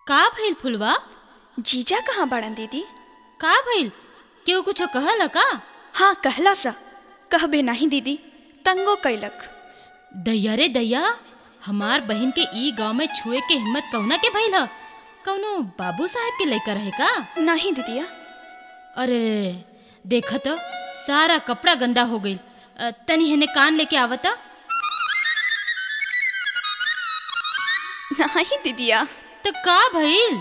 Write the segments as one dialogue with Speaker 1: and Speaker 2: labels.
Speaker 1: का भइल फुलवा
Speaker 2: जीजा कहाँ बड़न दीदी
Speaker 1: का भइल केहू कुछो कहल का
Speaker 2: हाँ कहला सा कहबे नहीं दीदी तंगो कैलक
Speaker 1: दैया रे दैया हमार बहन के ई गांव में छुए के हिम्मत कौना के भइल ह कौनो बाबू साहब के लइका रहे का
Speaker 2: नहीं दीदिया
Speaker 1: अरे देखा तो सारा कपड़ा गंदा हो गईल अ, तनी हेने कान लेके आवता
Speaker 2: नहीं दीदिया
Speaker 1: तो का भइल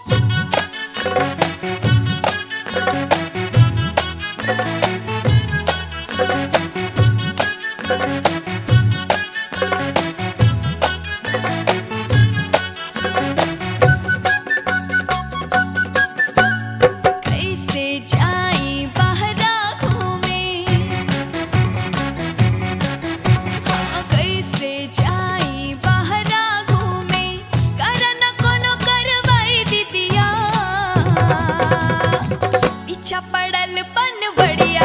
Speaker 2: कैसे जाई बहरा घूमे हाँ कैसे जाई बहरा घूमे करन कोनो करवाई दीदिया पीछा पड़ल पन बड़िया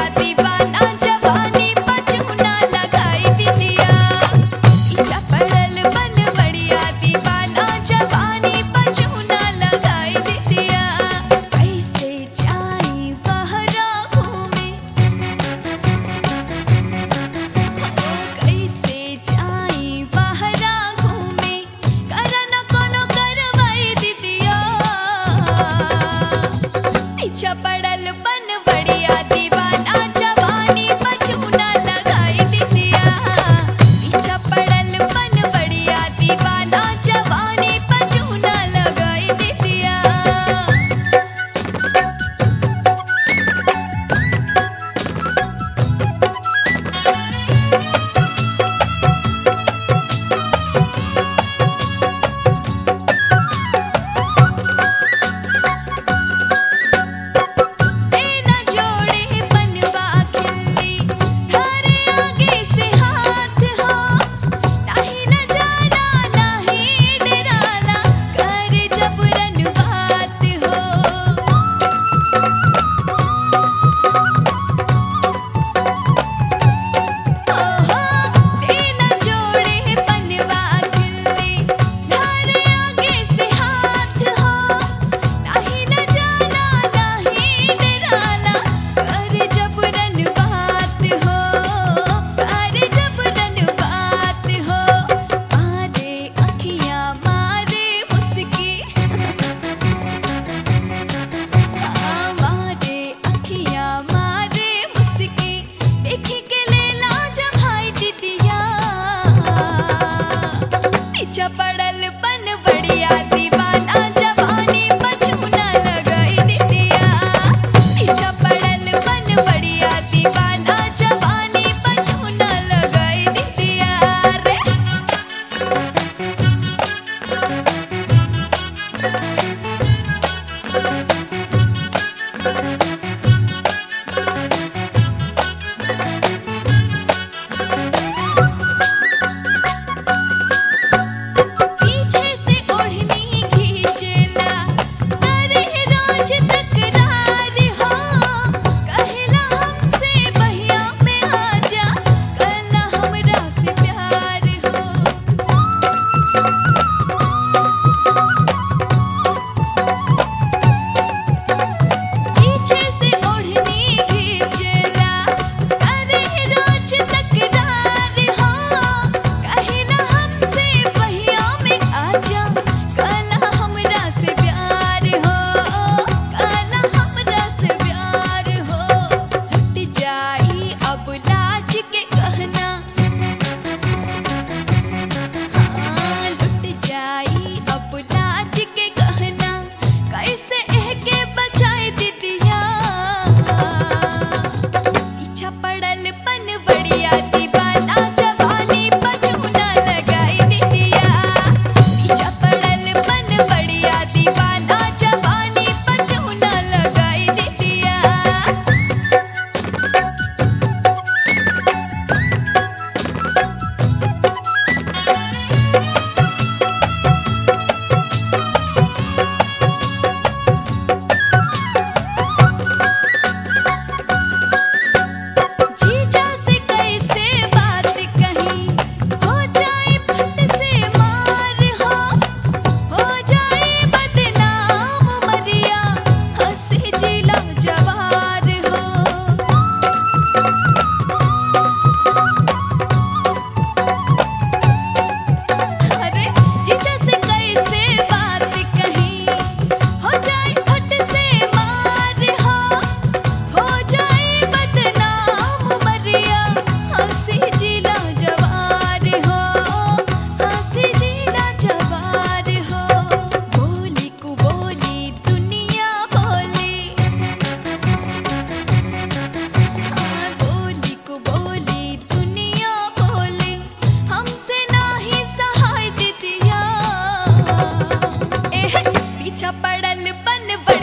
Speaker 2: एह पीछा पड़ल बनवड़